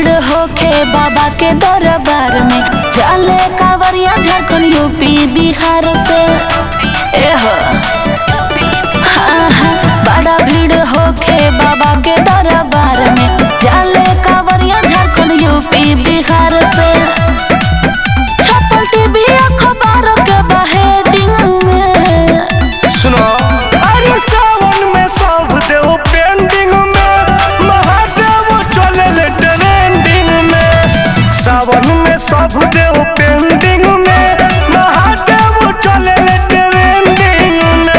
भीड़ होखे बाबा के दरबार में चले कांवरिया झारखंड यूपी बिहार से एहो हाँ, हाँ, बड़ा भीड़ होखे बाबा के दरबार में चले कांवरिया झारखंड यूपी बिहार से छपल टीवी अखबार के बहेडिंग में सुनो अरे सावन में सब देव पेंडिंग में महादेव चले ट्रेंडिंग में सावन में सब देव पेंडिंग में महादेव चले ट्रेंडिंग में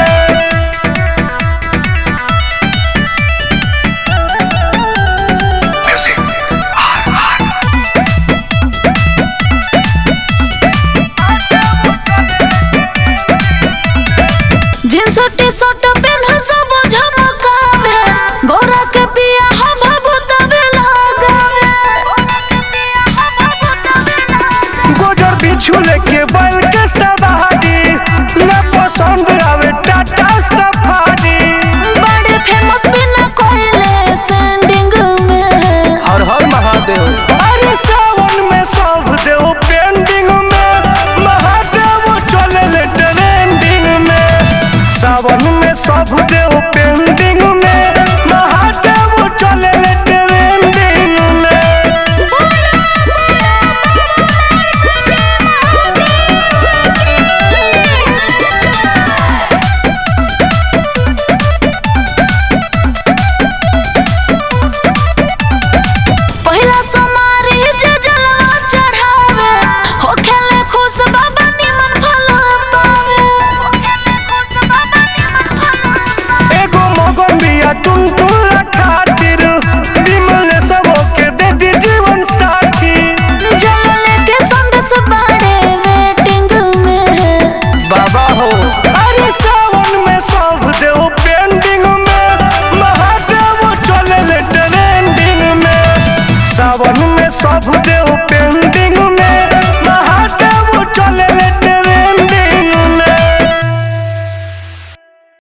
जींस टी शर्ट पेन सब झमकावे गोरा के पिया हम भूतवे लगावे गोजर बिछू लेके बैल के